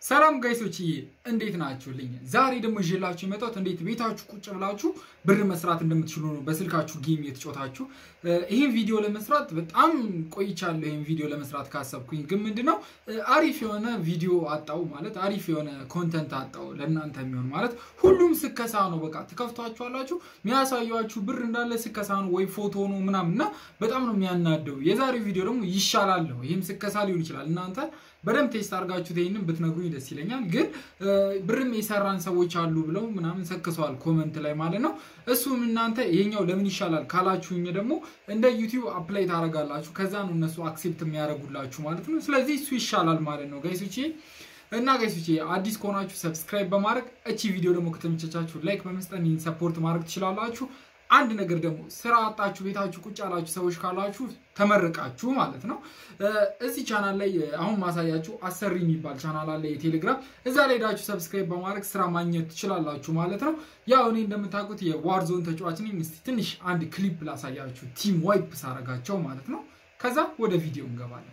ሰላም ጋይሶች እንዴት ናችሁልኝ? ዛሬ ደግሞ ይዤላችሁ የመጣሁት እንዴት ቤታችሁ ቁጭ ብላችሁ ብር መስራት እንደምትችሉ ነው። በስልካችሁ ጌም የተጫወታችሁ ይህን ቪዲዮ ለመስራት በጣም ቆይቻለሁ። ይህን ቪዲዮ ለመስራት ካሰብኩኝ ግን ምንድነው አሪፍ የሆነ ቪዲዮ አጣው ማለት አሪፍ የሆነ ኮንተንት አጣው ለእናንተ የሚሆን ማለት ሁሉም ስከሳ ነው። በቃ ትከፍቷችኋላችሁ የሚያሳያችሁ ብር እንዳለ ስከሳ ነው ወይ ፎቶ ነው ምናምን እና በጣም ነው የሚያናደው። የዛሬው ቪዲዮ ደግሞ ይሻላል ነው። ይህም ስከሳ ሊሆን ይችላል እናንተ በደንብ ቴስት አድርጋችሁት ይህንን ብትነግሩኝ ደስ ይለኛል። ግን ብርም የሰራን ሰዎች አሉ ብለው ምናምን ሰክሰዋል ኮመንት ላይ ማለት ነው። እሱም እናንተ ይሄኛው ለምን ይሻላል ካላችሁኝ ደግሞ እንደ ዩቲዩብ አፕላይ ታደርጋላችሁ። ከዛ ነው እነሱ አክሴፕት የሚያደርጉላችሁ ማለት ነው። ስለዚህ እሱ ይሻላል ማለት ነው ጋይሶቼ እና ጋይሶቼ አዲስ ከሆናችሁ ሰብስክራይብ በማድረግ እቺ ቪዲዮ ደግሞ ከተመቸቻችሁ ላይክ በመስጠት ይህን ሰፖርት ማድረግ ትችላላችሁ። አንድ ነገር ደግሞ ስራ አጣችሁ ቤታችሁ ቁጭ ያላችሁ ሰዎች ካላችሁ ተመርቃችሁ ማለት ነው። እዚህ ቻናል ላይ አሁን ማሳያችሁ አሰሪ የሚባል ቻናል አለ የቴሌግራም እዛ ላይ ሄዳችሁ ሰብስክራይብ በማድረግ ስራ ማግኘት ትችላላችሁ ማለት ነው። ያው እኔ እንደምታውቁት የዋርዞን ተጫዋች ነኝ። እስቲ ትንሽ አንድ ክሊፕ ላሳያችሁ ቲም ዋይፕ ሳረጋቸው ማለት ነው። ከዛ ወደ ቪዲዮ እንገባለን።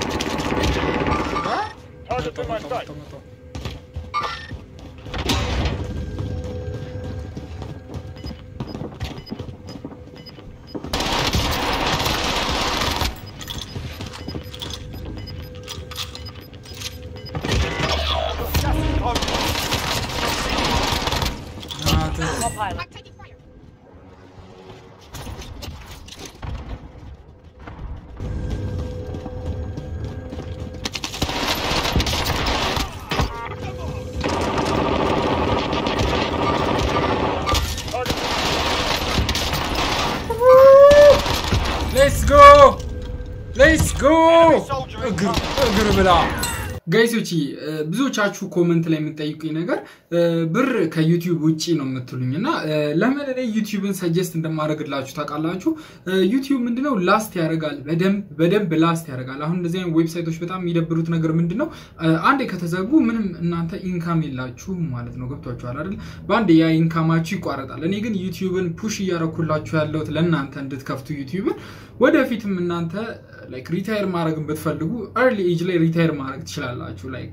Pilot. ሌትስ ጎ ሌትስ ጎ እግር ብላ ጋይሶች ብዙዎቻችሁ ኮመንት ላይ የምጠይቁኝ ነገር ብር ከዩቲዩብ ውጭ ነው የምትሉኝ እና ለምን እኔ ዩቲዩብን ሰጀስት እንደማደርግላችሁ ታውቃላችሁ። ዩቲዩብ ምንድነው ላስት ያደርጋል፣ በደንብ ላስት ያደርጋል። አሁን እንደዚህ አይነት ዌብሳይቶች በጣም የሚደብሩት ነገር ምንድነው አንዴ ከተዘጉ ምንም እናንተ ኢንካም የላችሁም ማለት ነው። ገብቷችኋል አይደል? በአንድ ያ ኢንካማችሁ ይቋረጣል። እኔ ግን ዩቲዩብን ፑሽ እያረኩላችሁ ያለሁት ለእናንተ እንድትከፍቱ ዩቲዩብን ወደፊትም እናንተ ላይክ ሪታየር ማድረግን ብትፈልጉ ኤርሊ ኤጅ ላይ ሪታየር ማድረግ ትችላላችሁ። ላይክ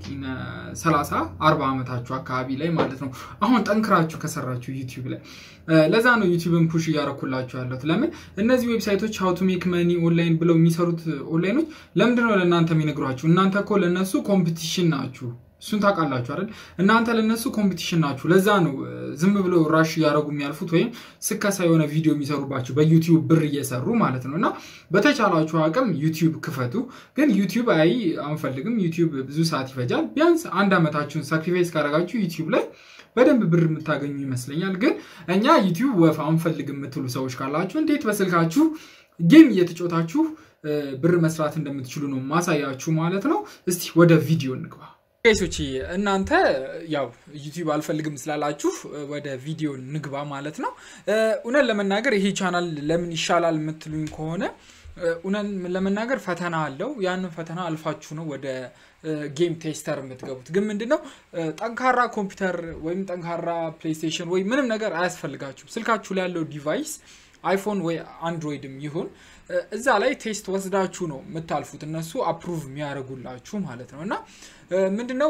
ሰላሳ አርባ ዓመታችሁ አካባቢ ላይ ማለት ነው። አሁን ጠንክራችሁ ከሰራችሁ ዩቲዩብ ላይ ለዛ ነው ዩቲዩብን ፑሽ እያረኩላችሁ ያለሁት። ለምን እነዚህ ዌብሳይቶች ሀው ቱ ሜክ መኒ ኦንላይን ብለው የሚሰሩት ኦንላይኖች ለምንድን ነው ለእናንተ የሚነግሯችሁ? እናንተ እኮ ለእነሱ ኮምፒቲሽን ናችሁ። እሱን ታውቃላችሁ አይደል? እናንተ ለነሱ ኮምፒቲሽን ናችሁ። ለዛ ነው ዝም ብለው ራሽ እያደረጉ የሚያልፉት ወይም ስከሳ የሆነ ቪዲዮ የሚሰሩባችሁ በዩቲዩብ ብር እየሰሩ ማለት ነው። እና በተቻላችሁ አቅም ዩቲዩብ ክፈቱ። ግን ዩቲዩብ አይ አንፈልግም፣ ዩቲዩብ ብዙ ሰዓት ይፈጃል። ቢያንስ አንድ ዓመታችሁን ሳክሪፋይስ ካደረጋችሁ ዩቲዩብ ላይ በደንብ ብር የምታገኙ ይመስለኛል። ግን እኛ ዩቲዩብ ወፍ አንፈልግ የምትሉ ሰዎች ካላችሁ እንዴት በስልካችሁ ጌም እየተጫወታችሁ ብር መስራት እንደምትችሉ ነው ማሳያችሁ ማለት ነው። እስቲ ወደ ቪዲዮ እንግባ። ቄሶች እናንተ ያው ዩቲዩብ አልፈልግም ስላላችሁ ወደ ቪዲዮ ንግባ ማለት ነው። እውነት ለመናገር ይሄ ቻናል ለምን ይሻላል የምትሉኝ ከሆነ እውነት ለመናገር ፈተና አለው። ያንን ፈተና አልፋችሁ ነው ወደ ጌም ቴስተር የምትገቡት። ግን ምንድነው ጠንካራ ኮምፒውተር ወይም ጠንካራ ፕሌይስቴሽን ወይ ምንም ነገር አያስፈልጋችሁም። ስልካችሁ ላይ ያለው ዲቫይስ አይፎን ወይ አንድሮይድም ይሁን እዛ ላይ ቴስት ወስዳችሁ ነው የምታልፉት። እነሱ አፕሩቭ የሚያደርጉላችሁ ማለት ነው። እና ምንድነው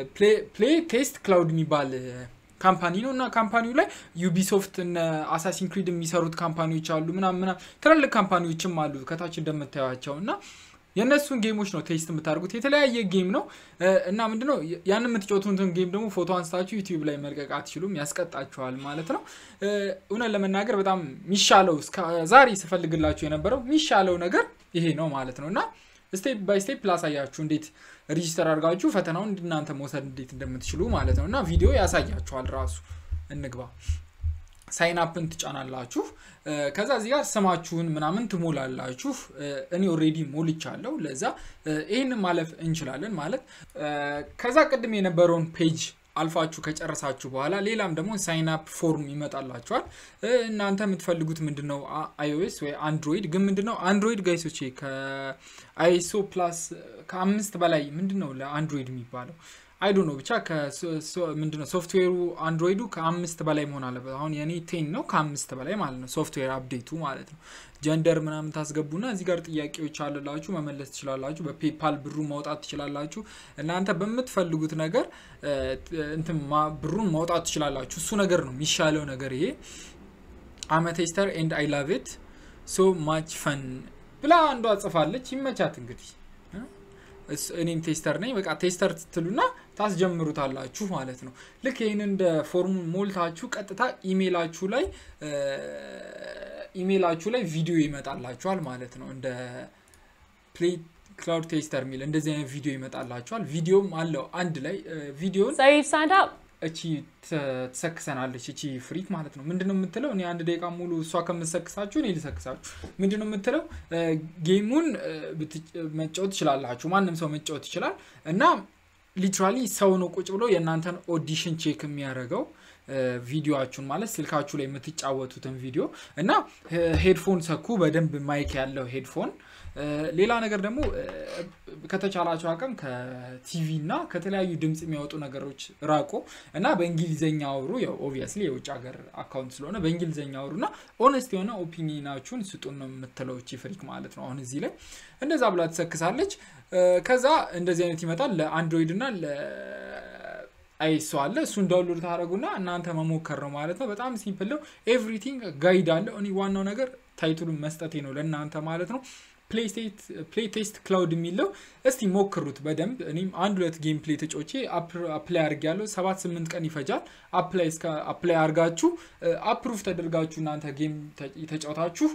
ፕሌይ ቴስት ክላውድ የሚባል ካምፓኒ ነው እና ካምፓኒው ላይ ዩቢሶፍት እነ አሳሲን ክሪድ የሚሰሩት ካምፓኒዎች አሉ ምናምን ምናምን ትላልቅ ካምፓኒዎችም አሉ ከታች እንደምታዩቸው እና የእነሱን ጌሞች ነው ቴስት የምታደርጉት። የተለያየ ጌም ነው እና ምንድነው ያንን የምትጫወቱትን ጌም ደግሞ ፎቶ አንስታችሁ ዩቲዩብ ላይ መልቀቅ አትችሉም፣ ያስቀጣችኋል ማለት ነው። እውነት ለመናገር በጣም የሚሻለው ዛሬ ስፈልግላችሁ የነበረው የሚሻለው ነገር ይሄ ነው ማለት ነው እና ስቴፕ ባይ ስቴፕ ላሳያችሁ እንዴት ሪጂስተር አድርጋችሁ ፈተናውን እናንተ መውሰድ እንዴት እንደምትችሉ ማለት ነው እና ቪዲዮ ያሳያችኋል ራሱ። እንግባ። ሳይን አፕን ትጫናላችሁ። ከዛ እዚህ ጋር ስማችሁን ምናምን ትሞላላችሁ። እኔ ኦሬዲ ሞልቻለሁ። ለዛ ይህን ማለፍ እንችላለን ማለት ከዛ ቅድም የነበረውን ፔጅ አልፋችሁ ከጨረሳችሁ በኋላ ሌላም ደግሞ ሳይን አፕ ፎርም ይመጣላችኋል። እናንተ የምትፈልጉት ምንድነው አይኦኤስ ወይ አንድሮይድ። ግን ምንድነው አንድሮይድ ጋይሶቼ ከአይሶ ፕላስ ከአምስት በላይ ምንድነው ለአንድሮይድ የሚባለው አይዶ ነው ብቻ ምንድነው ሶፍትዌሩ አንድሮይዱ ከአምስት በላይ መሆን አለበት። አሁን የኔ ቴን ነው ከአምስት በላይ ማለት ነው ሶፍትዌር አፕዴቱ ማለት ነው። ጀንደር ምናምን ታስገቡና እዚህ ጋር ጥያቄዎች አለላችሁ መመለስ ትችላላችሁ። በፔፓል ብሩ ማውጣት ትችላላችሁ። እናንተ በምትፈልጉት ነገር እንትን ብሩን ማውጣት ትችላላችሁ። እሱ ነገር ነው የሚሻለው ነገር ይሄ አመ ቴስተር ኤንድ አይ ላቭ ኢት ሶ ማች ፈን ብላ አንዷ ጽፋለች። ይመቻት እንግዲህ እኔም ቴስተር ነኝ። በቃ ቴስተር ትሉና ታስጀምሩታላችሁ ማለት ነው። ልክ ይህን እንደ ፎርሙን ሞልታችሁ ቀጥታ ኢሜላችሁ ላይ ኢሜላችሁ ላይ ቪዲዮ ይመጣላችኋል ማለት ነው። እንደ ፕሌይ ክላውድ ቴስተር የሚል እንደዚህ አይነት ቪዲዮ ይመጣላችኋል። ቪዲዮም አለው አንድ ላይ ቪዲዮን እቺ ትሰክሰናለች እቺ ፍሪክ ማለት ነው። ምንድነው የምትለው? እኔ አንድ ደቂቃ ሙሉ እሷ ከምትሰክሳችሁ እኔ ልሰክሳችሁ። ምንድነው የምትለው? ጌሙን መጫወት ትችላላችሁ። ማንም ሰው መጫወት ይችላል እና ሊትራሊ ሰው ነው ቁጭ ብሎ የእናንተን ኦዲሽን ቼክ የሚያደርገው ቪዲዮችሁን ማለት ስልካችሁ ላይ የምትጫወቱትን ቪዲዮ እና ሄድፎን ሰኩ፣ በደንብ ማይክ ያለው ሄድፎን። ሌላ ነገር ደግሞ ከተቻላቸው አቅም ከቲቪ እና ከተለያዩ ድምፅ የሚያወጡ ነገሮች ራቁ እና በእንግሊዝኛ አውሩ። ያው ኦብቪየስሊ የውጭ ሀገር አካውንት ስለሆነ በእንግሊዝኛ አውሩ እና ኦነስት የሆነ ኦፒኒናችሁን ስጡን ነው የምትለው እቺ ፍሪክ ማለት ነው። አሁን እዚህ ላይ እንደዛ ብላ ትሰክሳለች። ከዛ እንደዚህ አይነት ይመጣል ለአንድሮይድ እና አይሶ አለ እሱን ዳውንሎድ ታደረጉና እናንተ መሞከር ነው ማለት ነው። በጣም ሲምፕል ነው። ኤቭሪቲንግ ጋይድ አለ። እኔ ዋናው ነገር ታይቱሉን መስጠቴ ነው ለእናንተ ማለት ነው። ፕሌይ ቴስት ክላውድ የሚለው እስቲ ሞክሩት በደንብ እኔም አንድ ሁለት ጌም ፕሌይ ተጫዎቼ አፕላይ አድርግ ያለው ሰባት ስምንት ቀን ይፈጃል። አፕላይ አድርጋችሁ አፕሩቭ ተደርጋችሁ እናንተ ጌም ተጫውታችሁ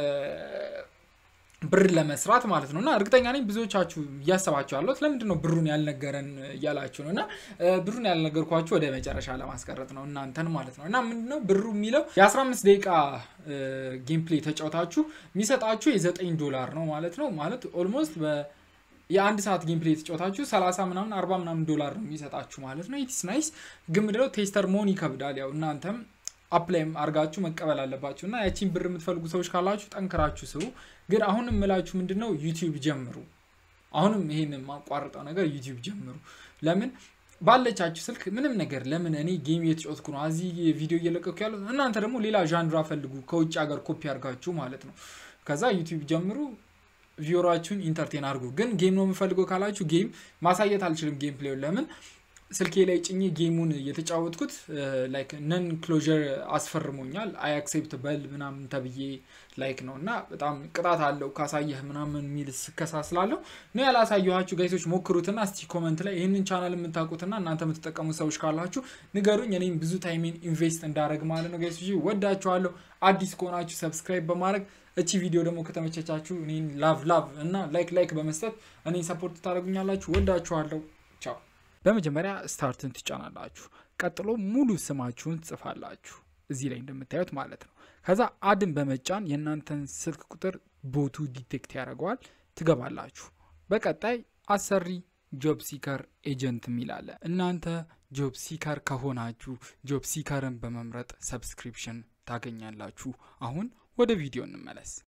ብር ለመስራት ማለት ነው እና እርግጠኛ ነኝ ብዙዎቻችሁ እያሰባችሁ ያለት ለምንድን ነው ብሩን ያልነገረን እያላችሁ ነው እና ብሩን ያልነገርኳችሁ ወደ መጨረሻ ለማስቀረጥ ነው እናንተን ማለት ነው እና ምንድነው ብሩ የሚለው የ15 ደቂቃ ጌም ፕሌይ ተጫውታችሁ የሚሰጣችሁ የ9 ዶላር ነው ማለት ነው ማለት ኦልሞስት የአንድ ሰዓት ጌም ፕሌይ ተጫወታችሁ 30 ምናምን 40 ምናምን ዶላር ነው የሚሰጣችሁ ማለት ነው። ኢትስ ናይስ። ግን ምንድነው ቴስተር መሆን ይከብዳል። ያው እናንተም አፕላይም አርጋችሁ መቀበል አለባችሁ እና ያቺን ብር የምትፈልጉ ሰዎች ካላችሁ ጠንክራችሁ ስሩ። ግን አሁንም የምላችሁ ምንድነው ዩቲዩብ ጀምሩ። አሁንም ይሄን የማቋርጠው ነገር ዩቲዩብ ጀምሩ። ለምን ባለቻችሁ ስልክ ምንም ነገር ለምን እኔ ጌም እየተጫወትኩ ነው እዚህ ቪዲዮ እየለቀኩ ያለው እናንተ ደግሞ ሌላ ዣንድራ ፈልጉ ከውጭ ሀገር ኮፒ አድርጋችሁ ማለት ነው። ከዛ ዩቲዩብ ጀምሩ። ቪዮራችሁን ኢንተርቴን አድርጉ። ግን ጌም ነው የምፈልገው ካላችሁ ጌም ማሳየት አልችልም። ጌም ፕሌውን ለምን ስልኬ ላይ ጭኜ ጌሙን የተጫወትኩት ላይክ ነን ክሎዥር አስፈርሞኛል። አይ አክሴፕት በል ምናምን ተብዬ ላይክ ነው እና በጣም ቅጣት አለው ካሳየህ ምናምን የሚል ስከሳ ስላለው ነው ያላሳየኋችሁ። ጋይሶች ሞክሩትና እስቲ ኮመንት ላይ ይህንን ቻናል የምታውቁትና እናንተ የምትጠቀሙ ሰዎች ካላችሁ ንገሩኝ። እኔም ብዙ ታይሜን ኢንቨስት እንዳደረግ ማለት ነው። ጋይሶች ወዳችኋለሁ። አዲስ ከሆናችሁ ሰብስክራይብ በማድረግ እቺ ቪዲዮ ደግሞ ከተመቸቻችሁ እኔን ላቭ ላቭ እና ላይክ ላይክ በመስጠት እኔን ሰፖርት ታደረጉኛላችሁ። ወዳችኋለሁ። ቻው። በመጀመሪያ ስታርትን ትጫናላችሁ። ቀጥሎ ሙሉ ስማችሁን ትጽፋላችሁ እዚህ ላይ እንደምታዩት ማለት ነው። ከዛ አድን በመጫን የእናንተን ስልክ ቁጥር ቦቱ ዲቴክት ያደርገዋል። ትገባላችሁ። በቀጣይ አሰሪ ጆብ ሲከር ኤጀንት የሚላለ እናንተ ጆብ ሲከር ከሆናችሁ ጆብ ሲከርን በመምረጥ ሰብስክሪፕሽን ታገኛላችሁ። አሁን ወደ ቪዲዮ እንመለስ።